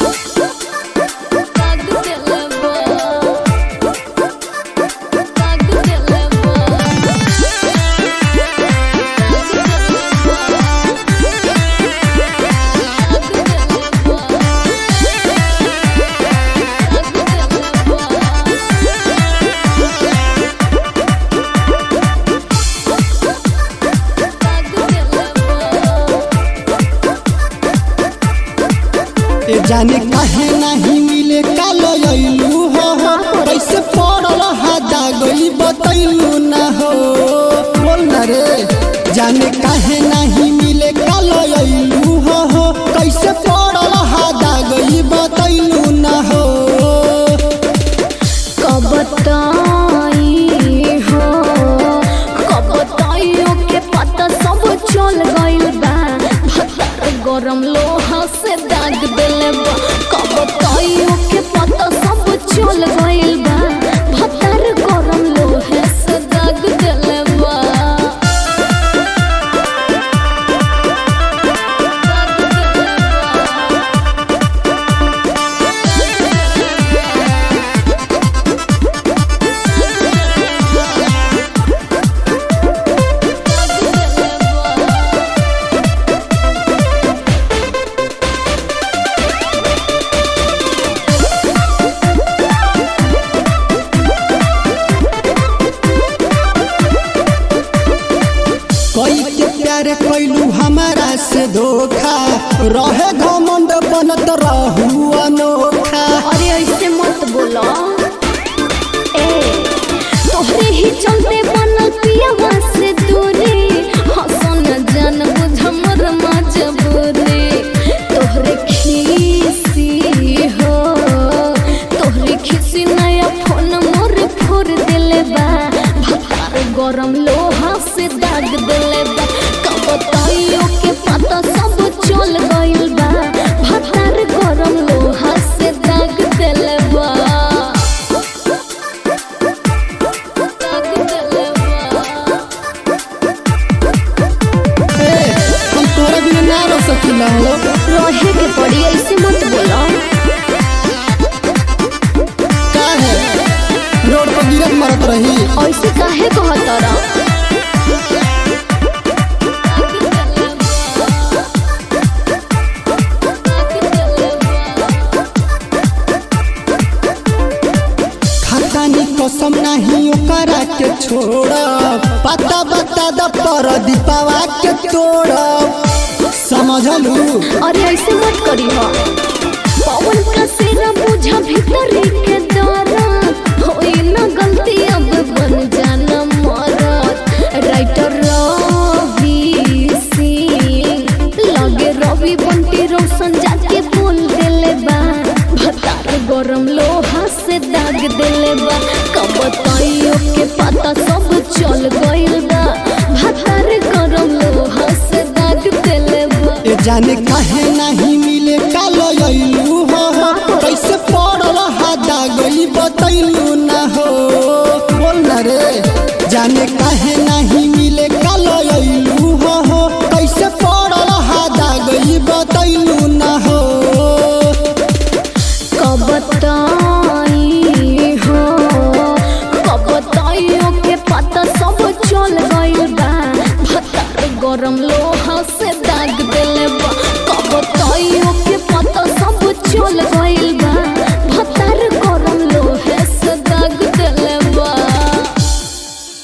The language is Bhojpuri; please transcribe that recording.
ए जाने काहे नहीं मिले कालो अइलू हो हो कैसे पड़ल हादा गई बतैलू ना हो बोल ना रे जाने काहे नहीं मिले कालो अइलू हो हो कैसे पड़ल हादा गई बतैलू ना हो कब ताई हो कब ताइयो के पता सब चल गइल बा भतर गरम लोहा से दाग देले बा कब ताइयो के पता सब चल गइल बा भतर गरम लोहे से दाग देले बा दाग देले बा कोई के प्यार कैलू हमारा से धोखा रहे घमंड बनत रहू अनोखा अरे ऐसे मत बोलो ए तोहरे ही चलते बनल पियावा से दूरी हसन जान बुझ हमर मजबूरी तोहरे खीसी हो तोहरे खीसी नया फोन मोर फोड़ दिले बा भतार गरम लोहा से दाग दिले बा कब ताइयो के पता सब चल गइल बा भतार गरम लोहा से दाग दिले बा दाग दिले बा ए, हम तोरा बिना ना रह सकिला हो रहे के पड़ी ऐसे मत बोलो काहे रोड पर गिरत मरत रही ऐसे काहे कहतरा खतानी कसम नहीं ओकरा के छोड़ पता बता द पर दीपावा के तोड़ समझलू अरे ऐसे मत करी हो पवन का सेरा बुझा भीतर के दरा होई ना गलती अब बन जाना मरत राइटर रवि सिंह लगे रवि बंटी रोशन जाके बोल देले बा भतार गरम लोहा से दाग देले बा कब ताइयो के पता सब चल गइल बा भतार गरम लोहा से दाग देले बा ए जाने काहे नहीं मिले कालो अइलू हो हो कैसे पड़ल हादा गई बतैलू